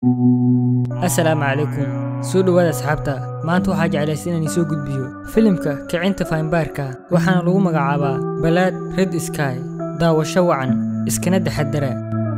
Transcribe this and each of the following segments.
asalaamu calaykum soo dhowaada asxaabta maanta waxaa jeclaysa inaan isoo gudbiyo filimka kicinta faynbaarka waxaana lagu magacaabaa balaad red sky daawasho wacan iskana taxadara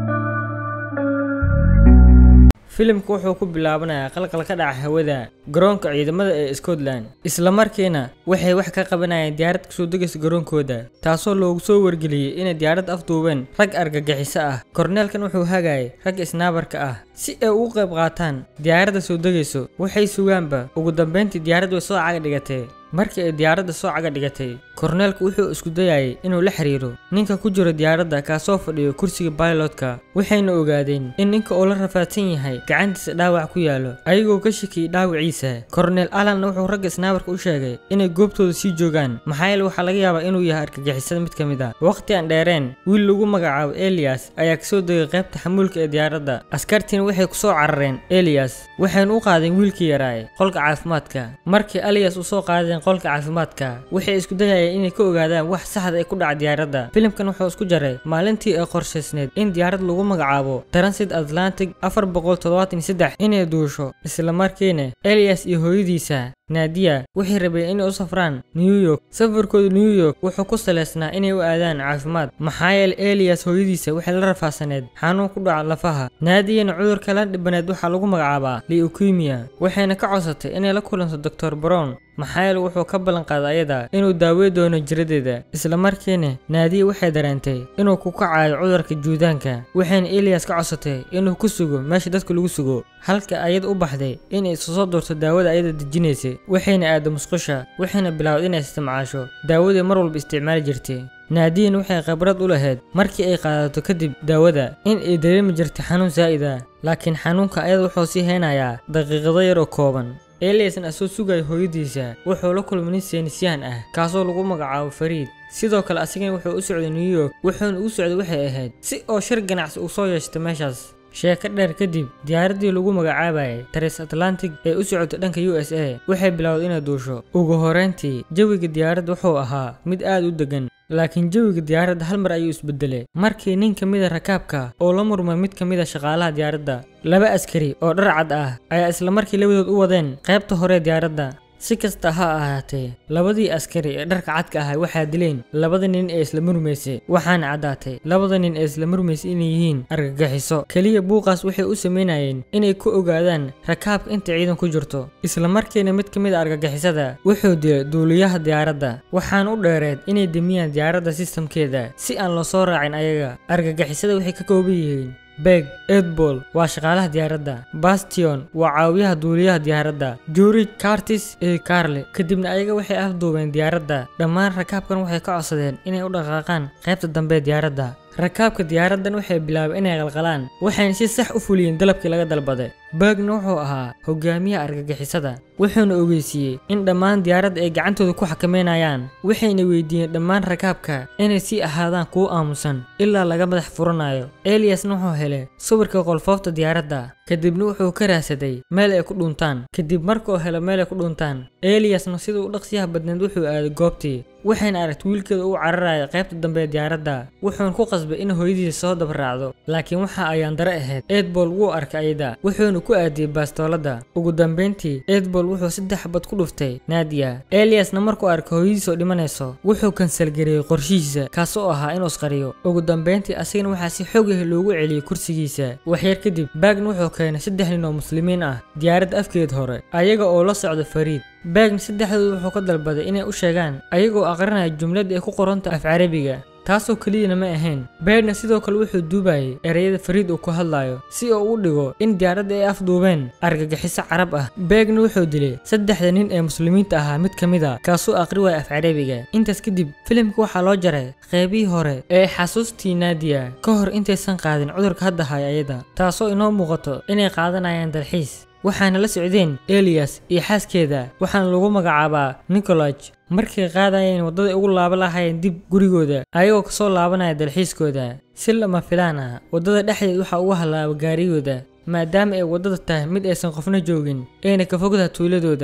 filimku wuxuu ku bilaabanayaa qalqal ka dhaca hawada garoonka ciidamada ee scotland isla markiina waxay wax ka qabanayaan diyaarad kasoo degaysa garoonkooda taasoo loogu soo wargeliyey inay diyaarad afduubeen rag argagixiso ah korneelkan wuxuu hagayay rag isnaabarka ah si ay ugu qayb qaataan diyaaradda soo degayso waxay sugaanba ugu dambeyntii diyaarad way soo caga dhigatee markii ay diyaaradda soo caga dhigatay korneelku wuxuu isku dayayay inuu la xiriiro ninka ku jiro diyaaradda kaasoo fadhiyo kursiga bailotka waxayna ogaadeen in ninka uu la rafaadsan yahay gacantiisa dhaawac ku yaalo ayagoo ka shakiyey dhaawiciisa korneel alanna wuxuu ragga snaabarka u sheegay inay goobtooda sii joogaan maxaa yeele waxaa laga yaabaa inuu yahay argagixisada mid ka mid a waqti aan dheereen wiil lagu magacaabo eliyas ayaa kasoo degay qaybta xamuulka ee diyaaradda askartiina waxay kusoo carareen eliyas waxayna u qaadeen wiilkii yaraaye qolka caafimaadka markii eliyas u soo qaadeen qolka caafimaadka waxay isku dayayeen inay ka ogaadaan wax saxda ay ku dhaca diyaaradda filimkan wuxuu isku jaray maalintii ay qorshaysneed in diyaarad lagu magacaabo transit atlantic afar boqol toddobaatan iyo saddex inay duusho isla markiina eliyas iyo hooyadiisa naadiya waxay rabeen inay u safraan new york safarkooda new york wuxuu ku salaysnaa inay u aadaan caafimaad maxaa yeele eliyas hooyadiisa waxay la rafaasaneed xanuun ku dhaca lafaha naadiyana cudurka la dhibaneed waxaa lagu magacaabaa leukemia waxayna ka codsatay inay la kulanto doctor brown maxaa yeele wuxuu ka ballan qaaday ayada inuu daawey doono jiradeeda isla markiina naadiya waxay dareentay inuu ku kacayo cudurka juudaanka waxayna eliyas ka codsatay inuu ku sugo meesha dadka lagu sugo halka ayada u baxday inay isu soo doorto daawada ayada dejinaysay waxayna aado musqusha waxayna bilowday inay isticmaasho daawadii mar walba isticmaali jirtay naadiyan waxay khibrad u lahayd markii ay qaadato kadib daawada in ay dareemi jirtay xanuun zaa'id ah laakiin xanuunka ayada wuxuu sii haynayaa daqiiqado yar oo kooban eliasn asoo sugaya hooyadiisa wuxuu la kulmay nin seynisyahan ah kaasoo lagu magacaabo fariid sidoo kale asigana wuxuu u socday new york wuxuuna u socday waxay ahayd si oo shir ganacsi uu soo yeeshtay meeshaas sheeko dheer kadib diyaaraddii lagu magacaabayay taris atlantic ee u socotay dhanka u s a waxay bilowday inay duusho ugu horeyntii jawiga diyaaradda wuxuu ahaa mid aad u deggan laakiin jawiga diyaaradda hal mar ayuu isbedelay markii nin ka mid a rakaabka oo la murmay mid ka mid a shaqaalaha diyaaradda laba askari oo dhar cad ah ayaa isla markii labadood u wadeen qaybta hore diyaaradda si kasta ha ahaatee labadii askari ee dharka cadka ahay waxaa dileen labada nin ee isla murmaysay waxaana caddaatay labada nin ee isla murmaysay inay yihiin argagixiso keliya buuqaas waxay u samaynayeen inay ku ogaadaan rakaabka inta ciidan ku jirto isla markiina mid ka mid a argagixisada wuxuu dilay duuliyaha diyaaradda waxaana u dheereed inay demiyaan diyaaradda sistamkeeda si aan loo soo raacin ayaga argagixisada waxay ka kooban yihiin beg edbol waa shaqaalaha diyaaradda bastion waa caawiyaha duuliyaha diyaaradda george cartis iyo carle kadibna ayaga waxay afduubeen diyaaradda dhammaan rakaabkan waxay ka codsadeen inay u dhaqaaqaan qaybta dambe ee diyaaradda rakaabka diyaaraddan waxay bilaabeen inay qalqalaan waxayna si sax u fuliyeen dalabkii laga dalbaday bergna wuxuu ahaa hogaamiyaha argagixisada wuxuuna ogeysiiyey in dhammaan diyaaradda ay gacantooda ku xakameynayaan waxayna weydiiyeen dhammaan rakaabka inay sii ahaadaan kuwo aamusan ilaa laga madax furanayo eliyasna wuxuu helay sawirka qolfoofta diyaaradda kadibna wuxuu ka raadsaday meel ay ku dhuntaan kadib markuu helo meel ay ku dhuntaan eliyasna siduu u dhaqsiyaha badneed wuxuu aaday goobtii waxayna aragtay wiilkeeda uu cararaya qaybta dambe ee diyaaradda wuxuuna ku qasbay in hooyadiisa soo dabraacdo laakiin waxa ayaan dare ahayd edbol wuu arkay ayada wuxuuna ku aadiyey baastooladda ugu dambeyntii edbol wuxuu saddex bad ku dhuftay naadiya eliyasna markuu arkay hooyadiisa oo dhimanayso wuxuu kansalgareeyey qorshihiisa kaasoo ahaa inuu isqariyo ugu dambeyntii asigana waxaa si xoog ah loogu celiyey kursigiisa waxyar kadib baagna wuxuu keenay saddex nin oo muslimiin ah diyaaradda afkeed hore ayaga oo la socda fariid baagna saddexdooda wuxuu ka dalbaday inay u sheegaan ayagoo aqrinaya jumlad ay ku qoranta af carabiga taasoo keliyana ma ahayn beerna sidoo kale wuxuu duubayay ereyada fariid uu ku hadlayo si uu u dhigo in diyaaradda ay afduubeen argagixiso carab ah beegna wuxuu dilay saddexda nin ee muslimiinta ahaa mid ka mid a kaasoo aqri waaya af carabiga intaas kadib filimka waxaa loo jaray qeybihii hore ee xasuustii naadiya ka hor intaysan qaadin cudurka hadda haya ayada taasoo inoo muuqato inay qaadanayaan dalxiis waxaana la socdeen eliyas iyo xaaskeeda waxaana lagu magacaabaa nicolaj markay qaadayeen waddaday ugu laaba lahayeen dib gurigooda ayagoo kasoo laabanaya dalxiiskooda si lama filaan ah waddada dhexdeed waxaa ugu hallaaba gaarigooda maadaama ay waddada tahay mid aysan qofna joogin ayna ka fogtaha tuuladooda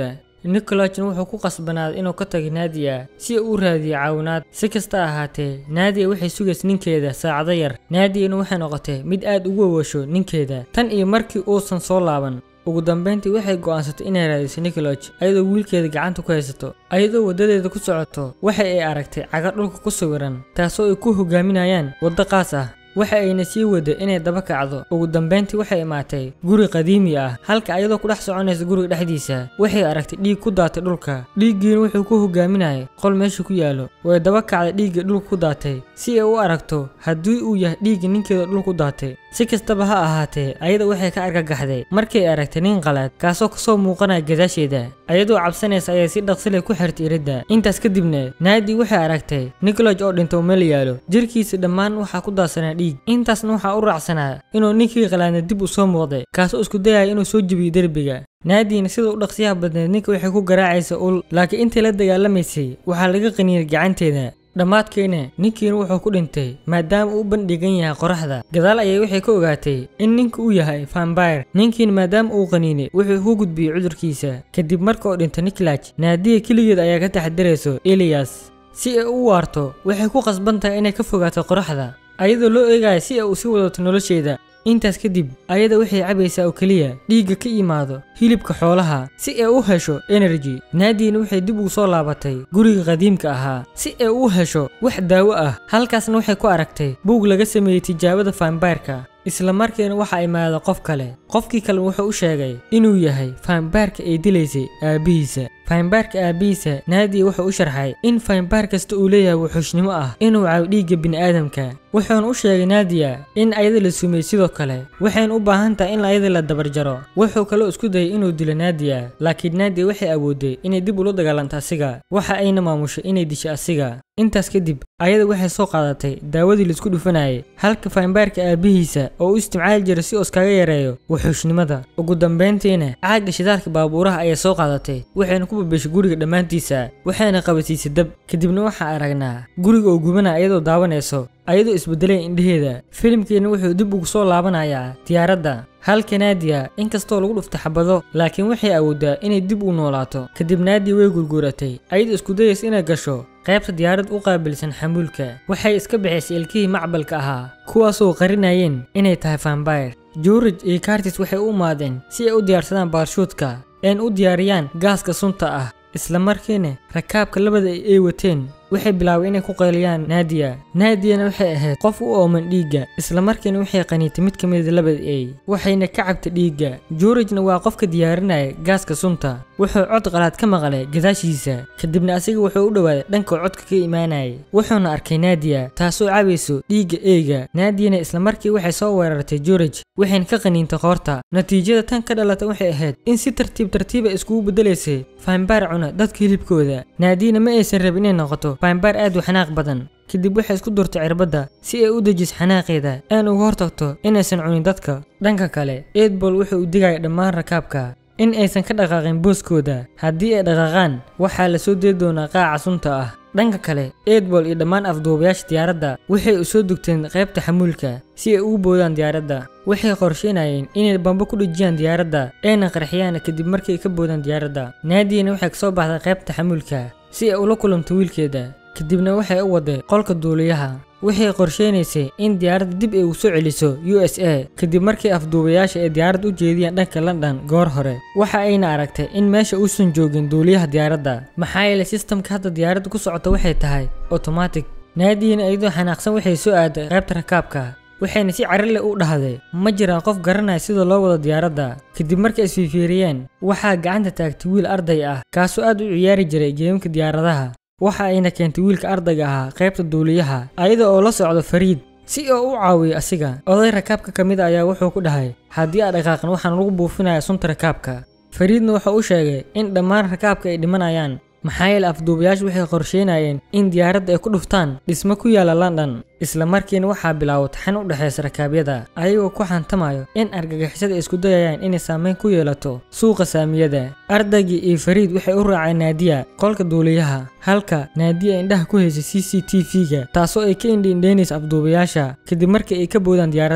nicolajna wuxuu ku qasbanaaday inuu ka tago naadiya si uu u raadiyo caawinaad si kasta ahaatee naadiya waxay sugaysa ninkeeda saacado yar naadiyana waxay noqotay mid aad ugu awasho ninkeeda tan iyo markii uusan soo laaban ugu dambeyntii waxay go'aansatay inay raadiso nicolaj ayadoo wiilkeeda gacanta ku haysato ayadoo waddadeeda ku socoto waxa ay aragtay caga dhulka ku sawiran taasoo ay ku hogaaminayaan waddo qaas ah waxa ayna sii wada inay daba kacdo ugu dambeyntii waxay imaatay guri qadiimi ah halka ayadoo ku dhex soconaysa guriga dhexdiisa waxay aragtay dhiig ku daatay dhulka dhiiggiina wuxuu ku hogaaminayay qol meesha ku yaalo way daba kacday dhiigga dhulka ku daatay si ay u aragto haddii uu yahay dhiigga ninkeeda dhul ku daatay si kastaba ha ahaatee ayada waxay ka argagaxday markay aragtay nin qalaad kaasoo kasoo muuqanaya gadaasheeda ayadoo cabsanaysa ayay si dhaqsilay ku xirtay iridda intaas kadibna naadi waxay aragtay nicolaj oo dhintay meel yaalo jirkiisa dhammaan waxaa ku daadsanaa dhiig intaasna waxaa u raacsanaa inuu ninkii qalaadna dib u soo muuqday kaasoo isku dayaya inuu soo jebiyo derbiga naadiina sida u dhaqsiyaha badneed ninka waxay ku garaacaysa ul laakiin intii la dagaalamaysay waxaa laga qaniyay gacanteeda dhammaadkeena ninkiina wuxuu ku dhintay maadaama uu u bandhigan yahay qoraxda gadaal ayay waxay ka ogaatay in ninka uu yahay vampire ninkiina maadaama uu qaniinay wuxuu ku gudbiyey cudurkiisa kadib marka uu dhinto nicolaj naadiya keligeed ayaa ka taxadirayso eliyas si ay u waarto waxay ku qasban tahay inay ka fogaato qoraxda ayadoo loo eegaya si ay u sii wadato nolosheeda intaas kadib ayada waxay cabaysaa oo keliya dhiigga ka imaado hilibka xoolaha si ay u hesho energy naadiina waxay dib ugu soo laabatay guriga qadiimka ahaa si ay u hesho wax daawo ah halkaasna waxay ku aragtay buug laga sameeyey tijaabada vampireka isla markiina waxaa imaada qof kale qofkii kale wuxuu u sheegay inuu yahay vampireka ay dilaysay aabbihiisa vampireka aabbihiisa naadiya wuxuu u sharxay in vampire kasta uu leeyahay wuxuushnimo ah inuu caawo dhiigga bini'aadamka wuxuuna u sheegay naadiya in ayada la sumey sidoo kale waxayna u baahan tahay in ayada la dabarjaro wuxuu kaloo isku dayay inuu dilo naadiya laakiin naadiya waxay awooday inay dib ula dagaalanto asiga waxa ayna maamushay inay disho asiga intaas kadib ayada waxay soo qaadatay daawadii laisku dhufanayay halka vampireka aabbihiisa oo u isticmaali jiray si uu iskaga yareeyo wuxuushnimada ugu dambeyntiina caagga shidaalka baabuuraha ayay soo qaadatay waxayna ku babeshay guriga dhammaantiisa waxayna qabasiisay dab kadibna waxaa aragnaa guriga oo gubanaya iyadoo daawanayso ayadoo isbedeleen indhaheeda filimkeena wuxuu dib ugu soo laabanayaa diyaaradda halka naadiya inkastoo lagu dhuftay xabado laakiin waxay awoodaa inay dib u noolaato kadib naadiya way gurguuratay ayadoo isku dayaysa inay gasho qaybta diyaarad u qaabilsan xamuulka waxay iska bixisay ilkihii macbalka ahaa kuwaasoo qarinayeen inay tahay vampire george iyo cartis waxay u imaadeen si ay u diyaarsadaan baarshuudka een u diyaariyaan gaaska sunta ah isla markiina rakaabka labada ay wateen waxay bilaabay inay ku qayliyaan naadiya naadiyana waxay ahayd qof u ooman dhiigga isla markiina waxay qaniitay mid ka mida labada ey waxayna ka cabtay dhiigga georgena waa qofka diyaarinaya gaaska sunta wuxuu cod qalaad ka maqlay gadaashiisa kadibna asiga wuxuu u dhowaaday dhanka codka ka imaanayay wuxuuna arkay naadiya taasoo cabayso dhiigga eega naadiyana isla markii waxay soo weerartay george waxayna ka qaniintay qoorta natiijada tan ka dhalata waxay ahayd in si tartiib tartiiba iskugu bedelaysay vampire cuna dadka hilibkooda naadiyana ma aysan rabin inay noqoto vampire aad u xanaaq badan kadib waxay isku durtay cirbadda si ay u dejiso xanaaqeeda aan uga hortagto inaysan cunin dadka dhanka kale eedbol wuxuu u digaya dhammaan rakaabka in aysan ka dhaqaaqin booskooda haddii ay dhaqaaqaan waxaa la soo diri doonaa qaaca sunta ah dhanka kale eedbol iyo dhammaan afduubayaasha diyaaradda waxay u soo dugteen qaybta xamuulka si ay ugu boodaan diyaaradda waxay qorsheynayeen inay bambo ku dhejiyaan diyaaradda ayna qarxiyaan kadib markay ka boodaan diyaaradda naadiyana waxay kasoo baxday qaybta xamuulka si ay ula kulanto wiilkeeda kadibna waxay u waday qolka duuliyaha waxay qorsheynaysay in diyaaradda dib ay ugu soo celiso u s a kadib markii afduubayaasha ay diyaaradda u jeediyeen dhanka london goor hore waxa ayna aragtay in meesha uusan joogin duuliyaha diyaaradda maxaa yeelay sistamka hadda diyaaradda ku socota waxay tahay automatic naadiina iyadoo xanaaqsan waxay soo aaday qaybta rakaabka waxayna si carile u dhahday ma jiraan qof garanaya sida loo wado diyaaradda kadib markay isfiifiiriyeen waxaa gacanta taagtay wiil arday ah kaasoo aad u ciyaari jiray geemka diyaaradaha waxa ayna keentay wiilka ardayga ahaa qaybta duuliyaha ayada oo la socdo fariid si oo u caawiyo asiga oday rakaabka ka mid a ayaa wuxuu ku dhahay haddii aad dhaqaaqan waxaan lagu buufinaya sunta rakaabka fariidna wuxuu u sheegay in dhammaan rakaabka ay dhimanayaan maxaa yeele afduubayaashu waxay qorsheynayeen in diyaaradda ay ku dhuftaan dhismo ku yaala london isla markiina waxaa bilaabo taxan u dhexaysa rakaabyada ayagoo ku xantamayo in argagixisada ay isku dayayaan inay saameyn ku yeelato suuqa saamiyada ardaygii iyo fariid waxay u raaceen naadiya qolka duuliyaha halka naadiya indhaha ku haysay c c t v-ga taasoo ay ka indhiindheynaysa afduubayaasha kadib markii ay ka boodaan diyaaradda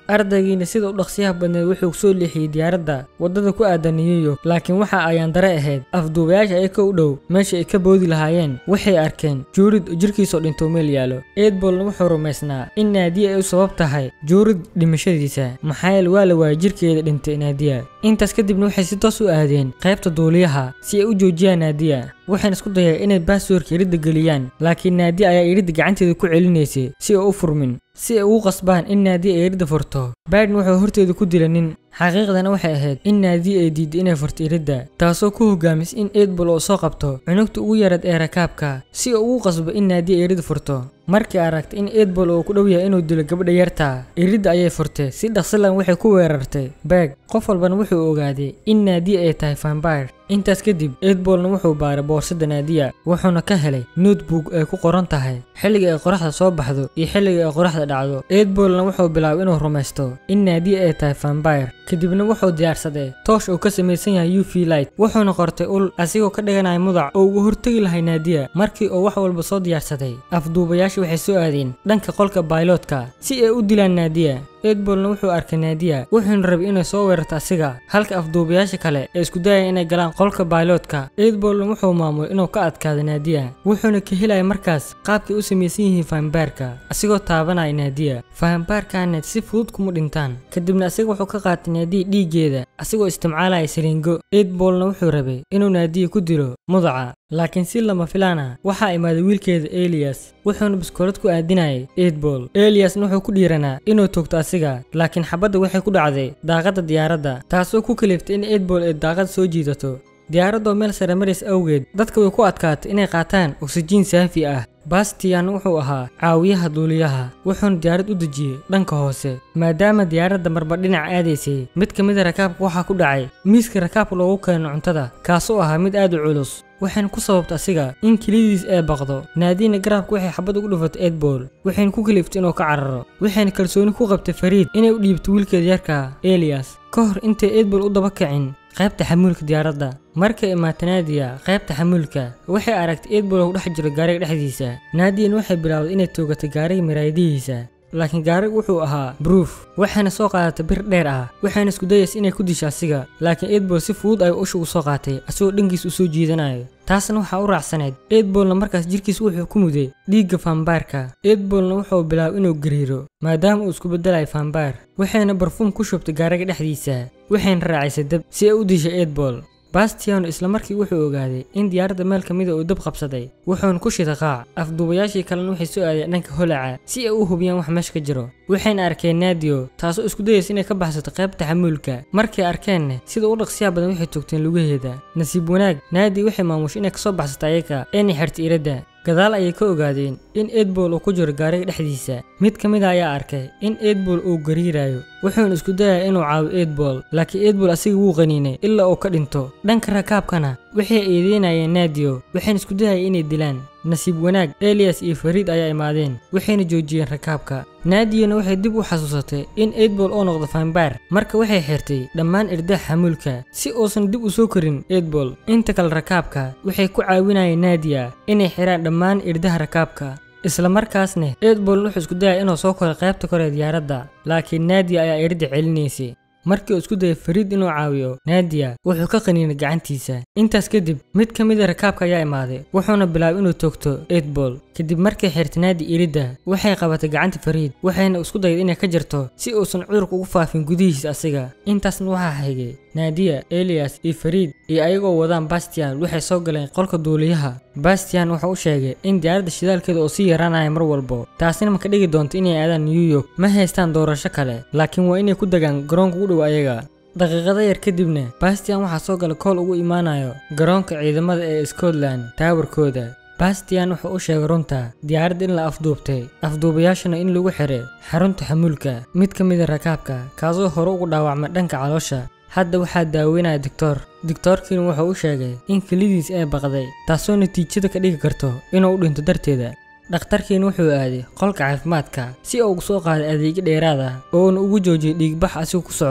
ardaygiina sida u dhaqsiyaha badneed wuxuu soo leexiyey diyaaradda waddada ku aadan new york laakiin waxa ayaan dare ahayd afduubayaasha ay ka u dhow meesha ay ka boodi lahaayeen waxay arkeen juurid oo jirkiisoo dhintou meel yaalo eedbolna wuxuu rumaysnaa in naadiya ay u sabab tahay juurid dhimashadiisa maxaa yeele waa la waayay jirkeeda dhintay naadiya intaas kadibna waxay si toos u aadeen qaybta duuliyaha si ay u joojiyaan naadiya waxayna isku dayeen inay baaswoorka iridda geliyaan laakiin naadiya ayaa iridda gacanteeda ku celinaysay si ay u furmin si ay ugu qasbaan in naadiya ay iridda furto baiden wuxuu horteeda ku dila nin xaqiiqdana waxay ahayd in naadiya ay diiday inay furto iridda taasoo ku hogaamis in eedbol oo soo qabto cunugta ugu yarad ee rakaabka si uu ugu qasbo in naadiya ay iridda furto markii aragtay in eedbol uu ku dhow yahay inuu dilo gabadha yarta iridda ayay furtay si dhaqsilan waxay ku weerartay beeg qof walbana wuxuu ogaaday in naadiya ay tahay vampire intaas kadib eedbolna wuxuu baaray boorsada naadiya wuxuuna ka helay notebook ay ku qoran tahay xilliga ay qoraxda soo baxdo iyo xilliga ay qoraxda dhacdo eedbolna wuxuu bilaabay inuu rumaysto in naadiya ay tahay vampire kadibna wuxuu diyaarsaday toosh uu ka samaysan yahay u v light wuxuuna qortay ul asigoo ka dhiganaya mudac oo ugu hortegi lahay naadiya markii uu wax walba soo diyaarsaday afduubayaasha waxay soo aadeen dhanka qolka bailotka si ay u dilaan naadiya eedbolna wuxuu arkay naadiya wuxuuna rabay inay soo weerarto asiga halka afduubayaasha kale ee isku dayaya inay galaan qolka bailotka eedbolna wuxuu maamulay inuu ka adkaado naadiya wuxuuna ka helaya markaas qaabkay u samaysan yihiin fahambaarka asigoo taabanaya naadiya fahambaarkaana si fudud kuma dhintaan kadibna asiga wuxuu ka qaatay naadiya dhiiggeeda asigoo isticmaalaya saliingo eedbolna wuxuu rabay inuu naadiya ku dilo mudaca laakiin si lama filaana waxaa imaaday wiilkeeda eliyas wuxuuna biskoolad ku aadinayay eedbol eliyasna wuxuu ku dhiiranaa inuu toogto asiga laakiin xabadda waxay ku dhacday daaqadda diyaaradda taasoo ku kaliftay in eedbol ay daaqada soo jiidato diyaaradoo meel sare maris awgeed dadka way ku adkaatay inay qaataan oksijiin saafi ah bastian wuxuu ahaa caawiyaha duuliyaha wuxuuna diyaarad u dejiyey dhanka hoose maadaama diyaaradda marba dhinac aadaysay mid ka mida rakaabka waxaa ku dhacay miiska rakaabka loogu keeno cuntada kaasoo ahaa mid aad u culus waxayna ku sababta asiga in kelidiis ay baqdo naadiina garaabka waxay xabad ugu dhufatay eedbol waxayna ku kaliftay inuu ka cararo waxayna kalsooni ku qabtay fariid inay u dhiibto wiilkeeda yarka eliyas ka hor intay eedbol u daba kicin qaybta xamuulka diyaaradda markay imaata naadiya qaybta xamuulka waxay aragtay eedbol oo ku dhex jiro gaariga dhexdiisa naadiyan waxay bilowday inay toogatay gaariga miraayadihiisa laakiin gaarigu wuxuu ahaa bruuf waxayna soo qaadatay bir dheer ah waxayna isku dayaysa inay ku disho asiga laakiin eedbol si fudud ayuu usha ugu soo qaatay asigoo dhankiis u soo jiidanayo taasna waxaa u raacsanayd eedbolna markaas jirkiis wuxuu ku muday dhiigga faambaarka eedbolna wuxuu bilaabay inuu gariiro maadaama uu isku beddelayo faambaar waxayna barfuum ku shubtay gaariga dhexdiisa waxayna raacisay dab si ay u dishay eedbol bastiano isla markii wuxuu ogaaday in diyaaradda meel ka mida uu dab qabsaday wuxuuna ku shida qaac afduubayaashii kalena waxay soo aadeen dhanka holaca si ay u hubiyaan wax meesha ka jiro waxayna arkeen naadiyo taasoo isku dayaysa inay ka baxsato qaybta xamuulka markay arkeenna sida u dhaqsiyaa badan waxay toogteen lugaheeda nasiib wanaag naadi waxay maamushay inay kasoo baxsato ayaga inay xirtay iradda gadaal ayay ka ogaadeen in eedbol uu ku jiro gaariga dhexdiisa mid ka mid a ayaa arkay in eedbol uu gariirayo wuxuuna isku dayaya inuu caawiyo eedbol laakiin eedbol asiga wuu qaniinay ilaa uu ka dhinto dhanka rakaabkana waxay eedeynayeen naadiyo waxayna isku dayaya inay dilaan nasiib wanaag eliyas iyo fariid ayaa imaadeen waxayna joojiyeen rakaabka naadiyana waxay dib u xasuusatay in eedbol oo noqdo faambaar marka waxay xirtay dhammaan irdaha xamuulka si uusan dib u soo korin eedbol inta kale rakaabka waxay ku caawinayeen naadiya inay xiraan dhammaan irdaha rakaabka isla markaasna eedbol wuxuu isku dayay inuu soo koray qaybta kore ee diyaaradda laakiin naadiya ayaa iridda celinaysay markii uu isku dayay fariid inuu caawiyo naadiya wuxuu ka qaniinay gacantiisa intaas kadib mid ka mid a rakaabka ayaa imaaday wuxuuna bilaabay inuu toogto eedbol kadib markay xirtay naadi iridda waxay qabatay gacanta fariid waxayna isku dayday inay ka jarto si uusan cudurka ugu faafin gudihiisa asiga intaasna waxaa haygay naadiya eliyas iyo fariid iyo ayagoo wadaan bastian waxay soo galeen qolka duuliyaha bastian wuxuu u sheegay in diyaaradda shidaalkeeda oo sii yaraanaya mar walbo taasina ma ka dhigi doonto inay aadaan new york ma haystaan doorasho kale laakiin waa inay ku degaan garoonka ugu dhow ayaga daqiiqada yar kadibna bastian waxaa soo gala kool ugu imaanayo garoonka ciidamada ee scotland taawarkooda bastian wuxuu u sheegay runta diyaaradda in la afduubtay afduubayaashana in lagu xiray xarunta xamuulka mid ka mid a rakaabka kaasoo hore ugu dhaawacmay dhanka caloosha hadda waxaa daaweynaya doctor doctoorkiina wuxuu u sheegay in kelidiis ay baqday taasoo natiijada ka dhigi karto inuu u dhinto darteeda dhakhtarkiina wuxuu aaday qolka caafimaadka si uu ugu soo qaaday adeegyo dheeraad ah oona ugu joojiyay dhiigbax asigu ku socdo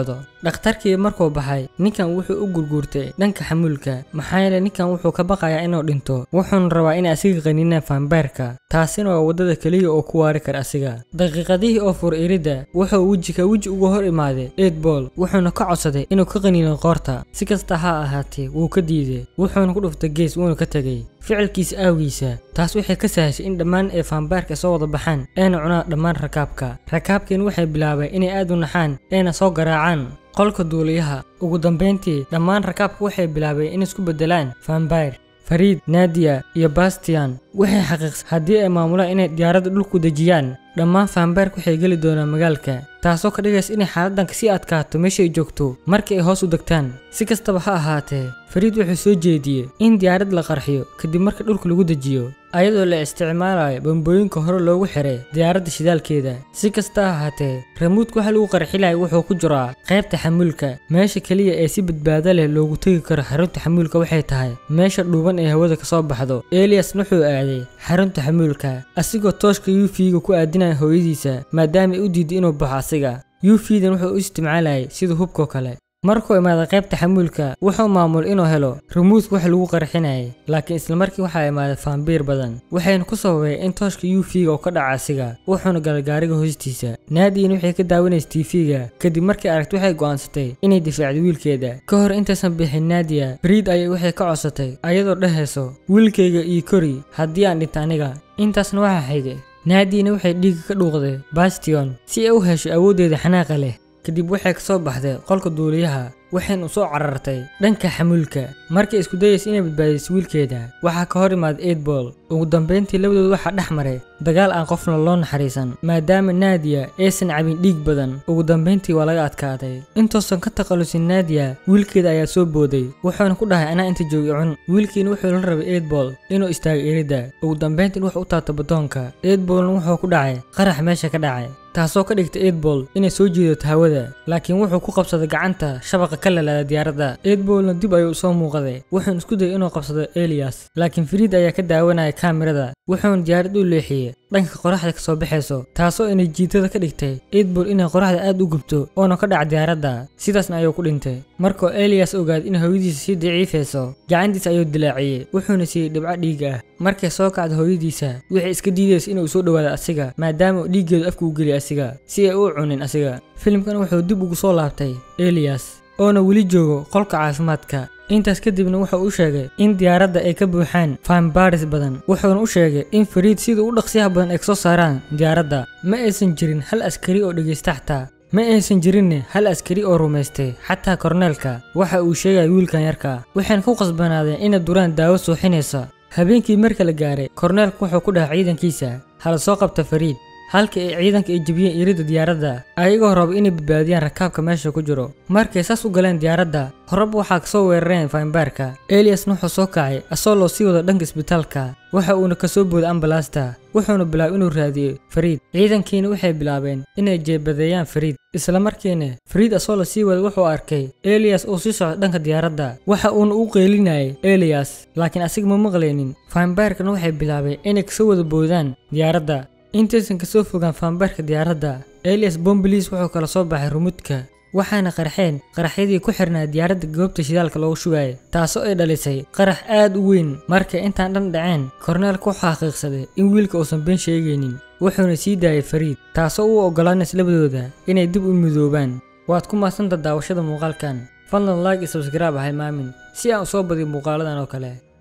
dhakhtarkii markuu baxay ninkan wuxuu u gurguurtay dhanka xamuulka maxaa yeelay ninkan wuxuu ka baqayaa inuu dhinto wuxuuna rabaa inay asiga qaniinaan faambaarka taasina waa waddada keliya oo ku waari kara asiga daqiiqadihii oo fur iridda wuxuu weji ka weji uga hor imaaday eedbool wuxuuna ka codsaday inuu ka qaniino qoorta si kasta ha ahaatee wuu ka diiday wuxuuna ku dhuftay gees wuuna ka tegey ficilkiisa aawiisa taas waxay ka sahashay in dhammaan ee faambaarka soo wada baxaan eena cunaan dhammaan rakaabka rakaabkiin waxay bilaabeen inay aad u naxaan eena soo garaacaan qolka duuliyaha ugu dambayntii dhammaan rakaabka waxay bilaabeen inay isku beddelaan faambayr fariid naadiya iyo bastian waxay xaqiiqsay haddii ay maamulaan inay diyaaradda dhulku dejiyaan dhammaan faambaarka waxay geli doonaan magaalka taasoo ka dhigaysa inay xaaladdan kasii adkaato meesha ay joogto markii ay hoos u degtaan si kastaba ha ahaatee fariid wuxuu soo jeediyey in diyaarad la qarxiyo kadib marka dhulka lagu dejiyo ayadoo la isticmaalayo bambooyinka hore loogu xiray diyaaradda shidaalkeeda si kasta ha ahaatee ramuudka waxa lagu qarxilaya wuxuu ku jiraa qaybta xamuulka meesha keliya ee si badbaado leh loogu tegi karo xarunta xamuulka waxay tahay meesha dhuuban ee hawada kasoo baxdo elias wuxuu aaday xarunta xamuulka asigoo tooshka yufiga ku aadinaya hooyadiisa maadaama ay u diiday inuu baxo asiga yufidan wuxuu u isticmaalayay sida hubkoo kale markuu imaaday qaybta xamuulka wuxuu maamul inuu helo rumuudka wax lagu qarxinayay laakiin islamarkii waxaa imaaday faambiir badan waxayna ku sababay in tooshka yufiga oo ka dhaca asiga wuxuuna galay gaariga hoostiisa naadiina waxay ka daawanaysa tiifiga kadib markii aragti waxay go'aansatay inay difaacdo wiilkeeda ka hor intaysan bixin naadiya bariid ayay waxay ka codsatay ayadoo dhehayso wiilkayga iyo kori haddii aan dhinta aniga intaasna waxaa xigay naadiina waxay dhiigga ka dhuuqday bastion si ay u hesho awooddeeda xanaaqa leh kadib waxay ka soo baxday qolka duuliyaha waxayna u soo carartay dhanka xamuulka markay isku dayaysa inay badbaadiso wiilkeeda waxaa ka hor imaaday eidbol ugu dambayntii labadooda waxaa dhex maray dagaal aan qofna loo naxariisan maadaama naadiya aysan cabin dhiig badan ugu dambayntii waa laga adkaaday intoosan ka takhalusin naadiya wiilkeeda ayaa soo booday wuxuuna ku dhahay anaa inta joogi cun wiilkiina wuxuu la rabay eidbol inuu istaago eridda ugu dambayntiin wuxuu u taabta badoonka eidbolna wuxuu ku dhacay qarax meesha ka dhacay taasoo ka dhigta eidbol inay soo jiidato hawada laakiin wuxuu ku qabsaday gacanta shabaqa ka lalaada diyaaradda eidbolna dib ayuu soo muuqday wuxuuna isku dayay inuu qabsado elias laakiin fariid ayaa ka daawanaya kaamirada wuxuuna diyaarad u leexiyey dhanka qoraxda kasoo baxayso taasoo inay jiitada ka dhigtay eidbol inay qoraxda aad u gubto oona ka dhaca diyaaradda sidaasna ayuu ku dhintay markuu elias ogaaday in hooyadiisa sii daciifayso gacantiisa ayuu dilaaciyey wuxuuna siiyey dhibco dhiig ah markay soo kacda hooyadiisa waxay iska diidaysa inuu soo dhowaado asiga maadaama uu dhiiggeedu afka u geliy asiga si ay u cunin asiga filimkan wuxuu dib ugu soo laabtay elias oona weli joogo qolka caafimaadka intaas kadibna wuxuu u sheegay in diyaaradda ay ka buuxaan faambaaris badan wuxuuna u sheegay in fariid sida u dhaqsiyaha badan ay kasoo saaraan diyaaradda ma aysan jirin hal askari oo dhegaysta xataa ma aysan jirinne hal askari oo rumaystay xataa korneelka waxa uu sheegaya wiilkan yarka waxayna ku qasbanaadeen inay duraan daawo suuxinaysa habeenkii marka la gaaray korneelka wuxuu ku dhahay ciidankiisa hala soo qabta fariid halka ay ciidanka ay jebiyeen iridda diyaaradda ayagoo raba inay badbaadiyaan rakaabka meesha ku jiro markay saas u galeen diyaaradda horeba waxaa kasoo weerareen faimbaarka eliasna wuxuu soo kacay asoo loo sii wado dhanka isbitaalka waxa uuna kasoo booday ambalaasta wuxuuna bilaabay inuu raadiyo fariid ciidankiina waxay bilaabeen inay jeebadeeyaan fariid islamarkiina fariid asoo la sii wada wuxuu arkay elias uu sii socdo dhanka diyaaradda waxa uuna u qeylinayay elias laakiin asiga ma maqlaynin faimbaarkana waxay bilaabeen inay kasoo wada boodaan diyaaradda intaysan kasoo fogaan faambaarka diyaaradda elias bombilis wuxuu kala soo baxay rumudka waxaana qarxeen qaraxyadii ku xirnaa diyaaradda goobta shidaalka loogu shugaayay taasoo ay dhalisay qarax aad u weyn markay intaan dhan dhaceen korneelka wuxuu xaqiiqsaday in wiilka uusan been sheegaynin wuxuuna sii daayay fariid taasoo u oggolaanaysa labadooda inay dib u midoobaan waad ku mahadsanta daawashada muuqaalkan fadlan like iyo subscribe ahay maamin si aan u soo badiyo muuqaaladan oo kale